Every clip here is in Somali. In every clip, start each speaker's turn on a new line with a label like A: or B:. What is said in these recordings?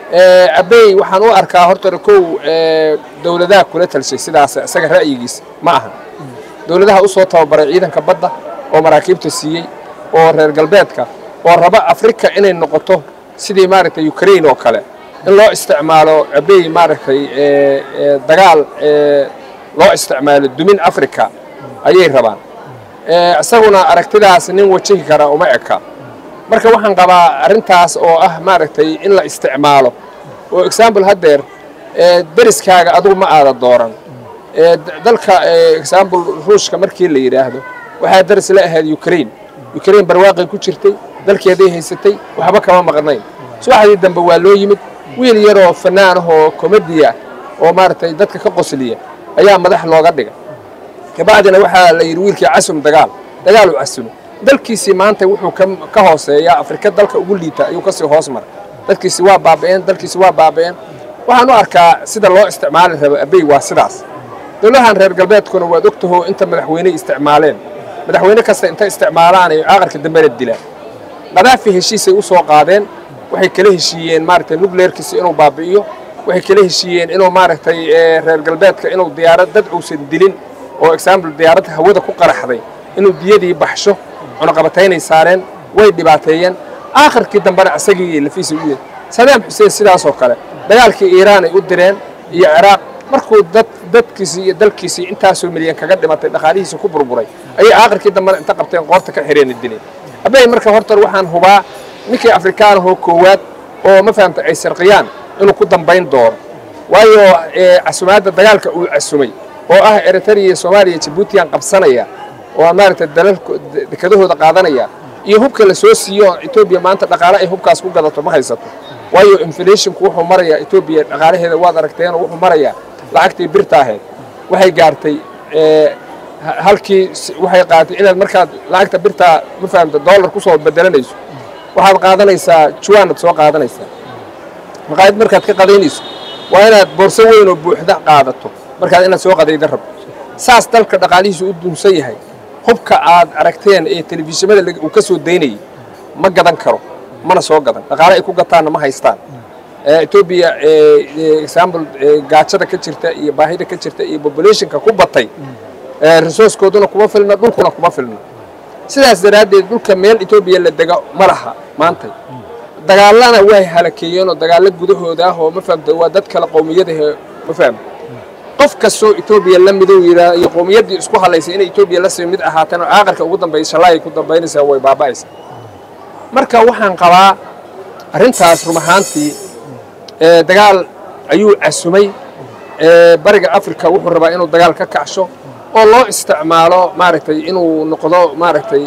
A: abey waxaan u arkaa horta kow dowladaha kula talshay sidaas isaga ra'yigiisa ma aha dowladaha u soo tababaray ciidanka badda oo maraakiibta siiyey oo reer galbeedka oo raba afrika inay noqoto sidii maaragtay ukrain oo kale in loo isticmaalo abey maaragtay dagaal loo isticmaalo dumin africa ayay rabaan isaguna aragtidaas nin wajahi kara uma eka marka waxaan qabaa arrintaas oo ah maaragtay in la isticmaalo oo example haddeer deriskaaga adugu ma aada dooran dalka example ruushka markii la yidhaahdo waxaa deris la ahayd ukrain ukrain barwaaqay ku jirtay dalkeeday haysatay waxba kama maqnayn subaxdii dambe waa loo yimid wiil yaroo fanaan ahoo komediya oo maaragtay dadka ka qosliya ayaa madax looga dhigay kabacdina waxaa la yidhi wiilkii casum dagaal dagaal u casumo dalkiisii maanta wuxuu ka hooseeyaa afrika dalka ugu liita ayuu kasii hoos maray dadkiisi waa baaba'een dalkiisi waa baaba'een waxaan u arkaa sida loo isticmaali rabo abey waa sidaas dowladahan reer galbeedkuna waad ogtaho inta madaxweyney isticmaaleen madaxweyne kasta inta isticmaalaan ay aqarka dambena dilaan qadaafi heshiisay u soo qaadeen waxay kala heshiiyeen maaragtay nukleerkiisa inuu baabi'iyo waxay kala heshiiyeen inuu maaragtay reer galbeedka inuu diyaarad dad uusan dilin oo example diyaaradda hawada ku qaraxday inuu diyadii baxsho cunaqabataynay saareen way dhibaateeyeen aakhirkii dambena isagii lafiisa u yid sadaam xuseen sidaasoo kale dagaalkii iiraan ay u direen iyo ciraaq markuu dad dadkiisii iyo dalkiisii intaasoo milyan kaga dhimatay dhaqaalihiisa ku burburay ayay aakhirkii dambena inta qabteen qoorta ka xireen dileen abey marka hortar waxaan hubaa ninkii afrikaanahoo koowaad oo ma fahamta ay sarqiyaan inuu ku dambayn doono waayo casumaadda dagaalka uu casumay oo ah eritrea soomaaliya jabuutiyan qabsanaya oo maaragtay dalal dekadahooda qaadanaya iyo hubka la soo siiyo etoobiya maanta dhaqaale ay hubkaas ku gadato ma haysato waayo inflationku wuxuu marayaa etoobiya dhaqaalaheeda waad aragteenoo wuxuu marayaa lacagtii birta ahayd waxay gaartay halkii waxay qaadatay inaad markaad lacagta birtaa ma fahamta dollar ku soo bedelanayso waxaad qaadanaysaa juwaanad soo qaadanaysaa maqaayad markaad ka qadaynayso waa inaad boorso weyn oo buuxda qaadato markaad inaad soo qadayda rabto saas dalka dhaqaalihiisu u dunsan yahay hubka aad aragteen ee telefishinada uu ka soo daynayay ma gadan karo mana soo gadan dhaqaale ay ku gataanna ma haystaan etoobiya example gaajada ka jirta iyo baahida ka jirta iyo populationka ku batay resourcekooduna kuma filna dhulkuna kuma filna sidaas daraaddeed dhulka meel etoobiya la dega ma laha maantay dagaalana way halakeeyeenoo dagaallo gudahooda ah oo ma fahamta waa dad kale qowmiyadahe ma fahamta qof kastoo etoobiya la midow yidhaa iyo qowmiyaddii isku hadlaysay inay etoobiya la sii mid ahaateen oo aakhirka ugu dambeeya shallaayay ku dambaynaysaa way baaba'aysaa marka waxaan qabaa arrintaas rum ahaantii dagaal ayuu casumay bariga africa wuxuu rabaa inuu dagaal ka kacsho oo loo isticmaalo maaragtay inuu noqdo maaragtay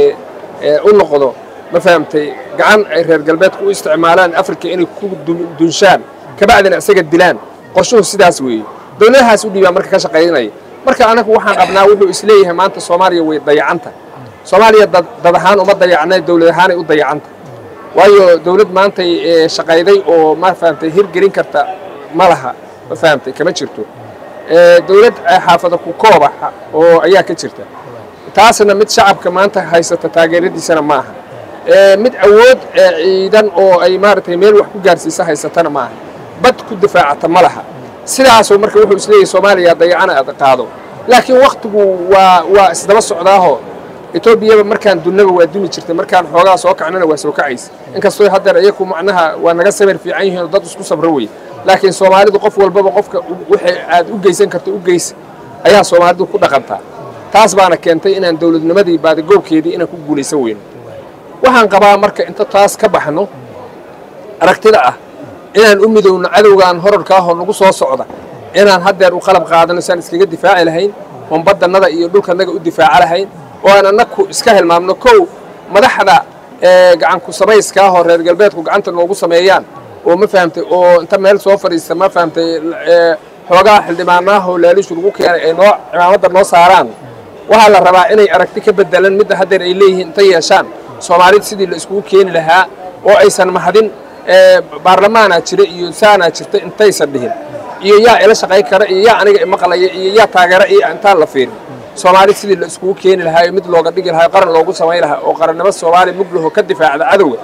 A: u noqdo ma fahamtay gacan ay reer galbeedka u isticmaalaan africa inay ku dunshaan kabacdina isaga dilaan qorshuhu sidaas weeye dowladahaas u dhiibaa marka ka shaqaynaya marka anagu waxaan qabnaa wuxuu isleeyahay maanta soomaaliya way dayacanta soomaaliya dad ahaan uma dayacna dowlad ahaanay u dayacanta waayo dowlad maantay shaqayday oo ma fahamtay hirgelin karta ma laha ma fahamtay kama jirto dowlad xaafada ku kooba oo ayaa ka jirta taasna mid shacabka maanta haysata taageeradiisana ma aha mid awood ciidan oo ay maaragtay meel wax ku gaarsiisa haysatana ma aha bad ku difaacata ma laha sidaasoo marka wuxuu isleeyahay soomaaliya dayacana aad qaado laakiin waktigu waa waa isdaba socdaaho etoobiyaba markaan dunnaba waa dumi jirtay markaan xoogaa soo kacnana waa soo kacaysa inkastoo haddeer iyaku macnaha waa naga samir fiican yihiin oo dad isku sabro wey laakiin soomaalidu qof walbaba qofka waxay aad u geysan karta u geysa ayaa soomaalidu ku dhaqantaa taas baana keentay inaan dowladnimadii baadigoobkeedii inaan ku guulaysan weyno waxaan qabaa marka inta taas ka baxno aragtida ah inaan u midowno cadowgaan horarka ahoo nagu soo socda inaan haddeer u qalab qaadano saan iskaga difaaci lahayn oon baddannada iyo dhulkanaga u difaaca lahayn oo aan annaku iska hilmaamno kow madaxda gacanku samayska ahoo reer galbeedku gacanta noogu sameeyaan oo ma fahamtay oo inta meel soo fadhiista ma fahamtay xoogaa xildhibaanaahoo laalishu lagu keenay ay noo cimaamadda noo saaraan waxaa la rabaa inay aragti ka bedelan midda haddeer ay leeyihiin inta yeeshaan soomaalida sidii la iskugu keeni lahaa oo aysan mahadin baarlamaanaa jira iyo saanaa jirta intaysan dhihin iyo yaa ila shaqay kara iyo yaa aniga imaqlaya iyo yaa taageera iyo intaan la fiirin soomaali sidii la iskugu keeni lahaa mid looga dhigi lahaa qaran loogu samayn lahaa oo qarannimo soomaaliya muglaho ka difaacda cadowga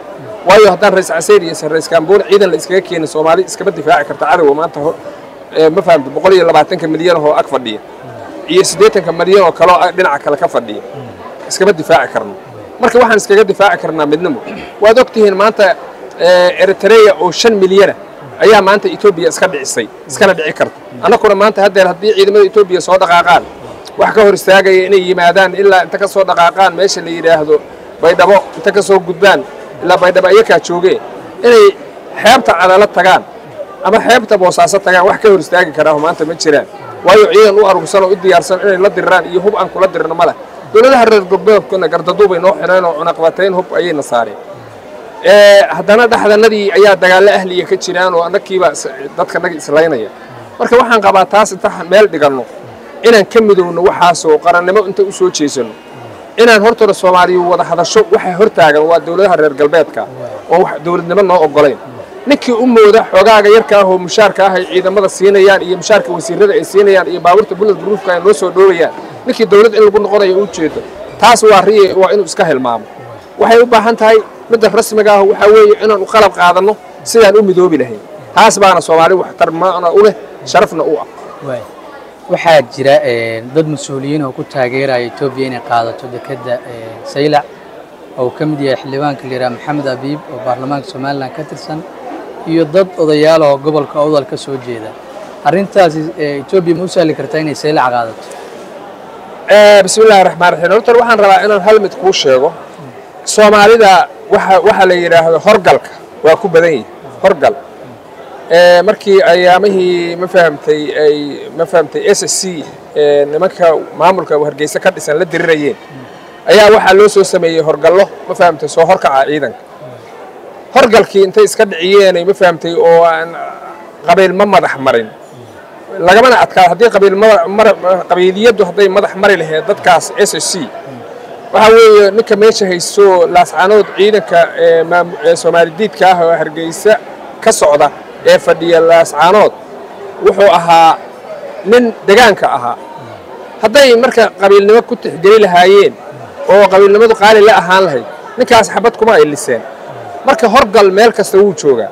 A: waayo haddaan rays caseyr iyo rays kaamboon ciidan la iskaga keenin soomaali iskama difaaci karta cadowga maanta ma fahamta boqol iyo labaatanka milyan oo ag fadhiya iyo siddeetanka milyan oo kaleo dhinaca kale ka fadhiya iskama difaaci karno marka waxaan iskaga difaaci karnaa midnimo waad og tihiin maanta eritreya oo shan milyana ayaa maanta etoobiya iska dhicisay iskana dhici karta annaguna maanta haddeer haddii ciidamada etoobiya soo dhaqaaqaan wax ka hor istaagaya inay yimaadaan ilaa inta ka soo dhaqaaqaan meesha la yidhaahdo baydhabo inta ka soo gudbaan ilaa baydhabo ayakaa joogee inay xeebta cadalo tagaan ama xeebta boosaaso tagaan wax ka hor istaagi karaaho maanta ma jiraan waayo ciidan u arugsan oo u diyaarsan inay la diriraan iyo hub aan kula dirirno ma leh dowladaha reer galbeedkuna gardaduubay noo xidheen oo cunaqbatayn hub ayayna saareen haddana dhexdanadii ayaa dagaallo ahliya ka jiraan oo annagiiba dadka naga islaynaya marka waxaan qabaa taas inta meel dhiganno inaan ka midowno waxaasoo qarannimo inta u soo jeesanno inaan hortooda soomaaliya wada hadasho waxa hortaagan waa dowladaha reer galbeedka oo dowladnimo noo oggolayn ninkii u mooda xoogaaga yarka ah oo mushaarka ah ay ciidamada siinayaan iyo mushaarka wasiirada ay siinayaan iyo baabuurta bulad buruufka ay noo soo dhoobayaan ninkii dowlad in lagu noqonayo u jeedo taas waa riye waa inuu iska hilmaamo waxay u baahan tahay midda rasmiga ah waxaa weeye inaan u qalab qaadanno sidaan u midoobi lahayn taas baana soomaali waxtar maana u leh sharafna u ah
B: waxaa jira dad mas-uuliyiin oo ku taageeraya etoobiya inay qaadato dekedda saylac oo ka mid yahay xildhibaanka la yidhaha maxamed abiib oo baarlamaanka somalilan ka tirsan iyo dad odayaal oo gobolka awdal ka soo jeeda arrintaasi etoobiya ma u sahli kartaa inay saylac qaadato
A: bismi illahi raxmaan raxiim horta waxaan rabaa inaan hal mid kuu sheego soomaalida waxa waxa la yidhaahdo horgalka waa ku badan yihi horgal markii ayaamihii ma fahamtay ay ma fahamtay s s c nimanka maamulka hargeysa ka dhisan la dirirayeen ayaa waxaa loo soo sameeyey horgallo ma fahamtay soo horkaca ciidanka horgalkii intay iska dhiciyeenay ma fahamtay oo aan qabiil ma madax marin lagamana adkaa haddii qabiiliyaddu hadday madax mari lahayd dadkaas s s c waxaa weeye ninka meesha haysto laascanood ciidanka soomaalidiidka ah oo hargeysa ka socda ee fadhiya laascaanood wuxuu ahaa nin degaanka ahaa hadday marka qabiilnimo ku tixgeli lahaayeen oo qabiilnimadu qaali la ahaan lahayd ninkaas xabad kuma ay liseen marka horgal meel kasta wuu joogaa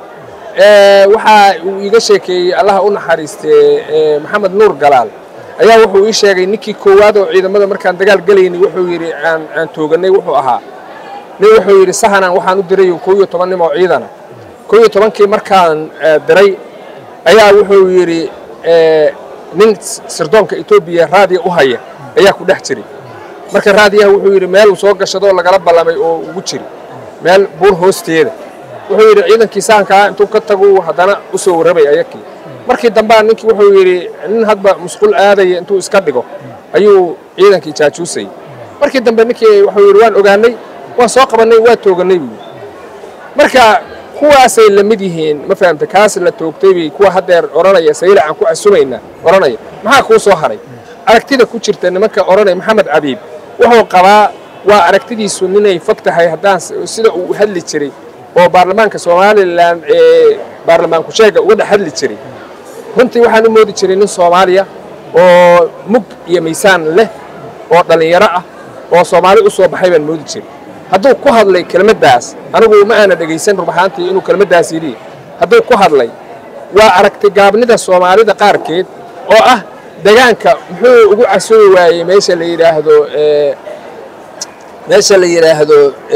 A: waxaa uu iiga sheekeeyey allaha u naxariistee maxamed nuur galaal ayaa wuxuu ii sheegay ninkii koowaad oo ciidamada markaan dagaal gelayni wuxuu yidhi aan aan tooganay wuxuu ahaa nin wuxuu yidhi sahanan waxaan u diray koo iyo toban nim oo ciidana koo iyo tobankii markaan diray ayaa wuxuu yidhi nin sirdoonka etoobiya raadiya u haya ayaa ku dhex jiray marka raadiyaha wuxuu yidhi meel uu soo gashadoo lagala ballamay oo ugu jiri meel buur hoosteeda wuxuu yidhi ciidankii sahankaa intuu ka tagu haddana u soo warramay ayakii markii dambaa ninkii wuxuu yidhi nin hadba musqul aadaya intuu iska dhigo ayuu ciidankii jaajuusayay markii dambe ninkii wuxuu yidhi waan ogaanay waan soo qabannay waa toogannay buu marka kuwaasay la mid yihiin ma fahamta kaas la toogtay bay kuwa haddeer odhanaya sayla aan ku casumayna odhanaya maxaa kuu soo haray aragtida ku jirta nimanka odhanaya maxamed cabiib wuxuu qabaa waa aragtidiisu ninay fog tahay haddaan sida uu hadli jiray oo baarlamaanka somalilan ee baarlamaanku sheega uga dhex hadli jiray runtii waxaan u moodi jiray nin soomaaliya oo mug iyo miisaan leh oo dhallinyaro ah oo soomaali u soo baxay baan moodi jiray hadduu ku hadlay kelmaddaas anigu ma aana dhegaysan rubaxaantii inuu kelmaddaas yidhi hadduu ku hadlay waa aragti gaabnida soomaalida qaarkeed oo ah degaanka muxuu ugu casoobi waayey meesha la yidhaahdo meesha la yidhaahdo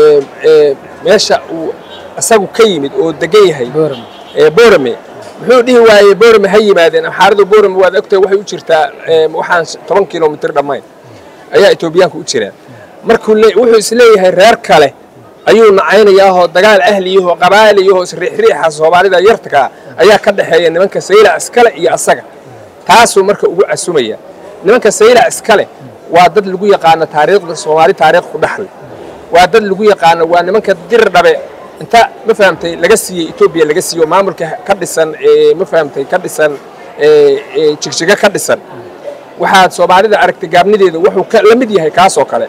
A: meesha uu isagu ka yimid oo degan yahay borame muxuu dhihi waayey borame ha yimaadeen xaaradu borame waad ogtahay waxay u jirtaa waxaan toban kilomitr dhammayn ayaa etoobiyaanka u jiraan markuu wuxuu isleeyahay reer kale ayuu nacaynayaahoo dagaal ahliyahoo qabaa'iliyahoo isriixriixa soomaalida yartakaa ayaa ka dhexeeya nimanka saylac iskale iyo asaga taasuu marka ugu casumaya nimanka saylac iskale waa dad lagu yaqaano taariikhda soomaali taariikh ku dhexle waa dad lagu yaqaano waa nimanka dir dhabe inta ma fahamtay laga siiyey etoobiya laga siiyo maamulka ka dhisan ma fahamtay ka dhisan jigjiga ka dhisan waxaad soomaalida aragtay gaabnideeda wuxuu la mid yahay kaasoo kale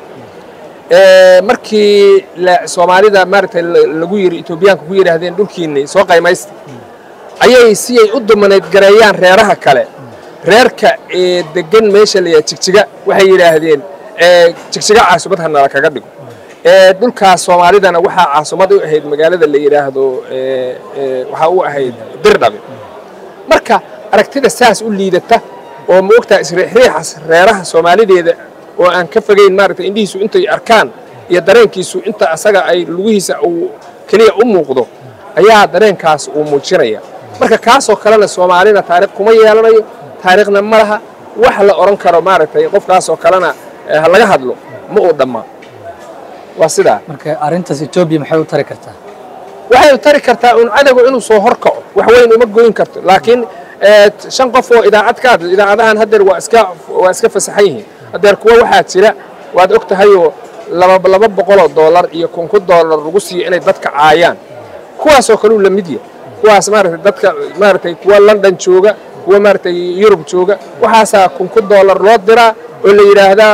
A: markii soomaalida maaragtay lagu yiri etoobiyaanka ku yidhaahdeen dhulkiinni soo qaymaysta ayay siyay u dumanayd gareeyaan reeraha kale reerka ee degan meesha la yidhaha jigjiga waxay yidhaahdeen jigjiga caasubad ha nala kaga dhigo dhulkaas soomaalidana waxaa caasumad u ahayd magaalada la yidhaahdo waxaa u ahayd dirdhabe marka aragtida saas u liidata oo ma ogtaha isriixriixas reeraha soomaalideeda oo aan ka fogayn maaragtay indhihiisu intay arkaan iyo dareenkiisu inta asaga ay lugihiisa uu keliya u muuqdo ayaa dareenkaas uu muujinaya marka kaasoo kalena soomaalina taarikh kuma yeelanayo taariikhna ma laha wax la odhan karo maaragtay qofkaasoo kalena ha laga hadlo ma uu dhammaa waa sidaa
B: marka arrintaas etoobiya maxay u tari kartaa
A: waxay tari kartaa un cadowga inuu soo hor kaco wax weyn uma goyn karto laakiin shan qof oo idaacad ka hadla idaacadahan haddeer waa iska waa iska fasaxan yihiin haddeer kuwa waxaa jira waad og tahayoo laba laba boqoloo doolar iyo kun kun doolar lagu siiyo inay dadka caayaan kuwaasoo kaleu la mid yahay kuwaas maaragtay dadka maaragtay kuwa london jooga kuwa maaragtay yurub jooga waxaasaa kun kun doolar loo diraa oo la yidhaahdaa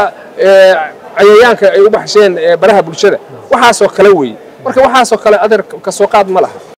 A: cayayaanka ay u baxsheen baraha bulshada waxaasoo kale weeye marka waxaasoo kale adeer kasoo qaad ma laha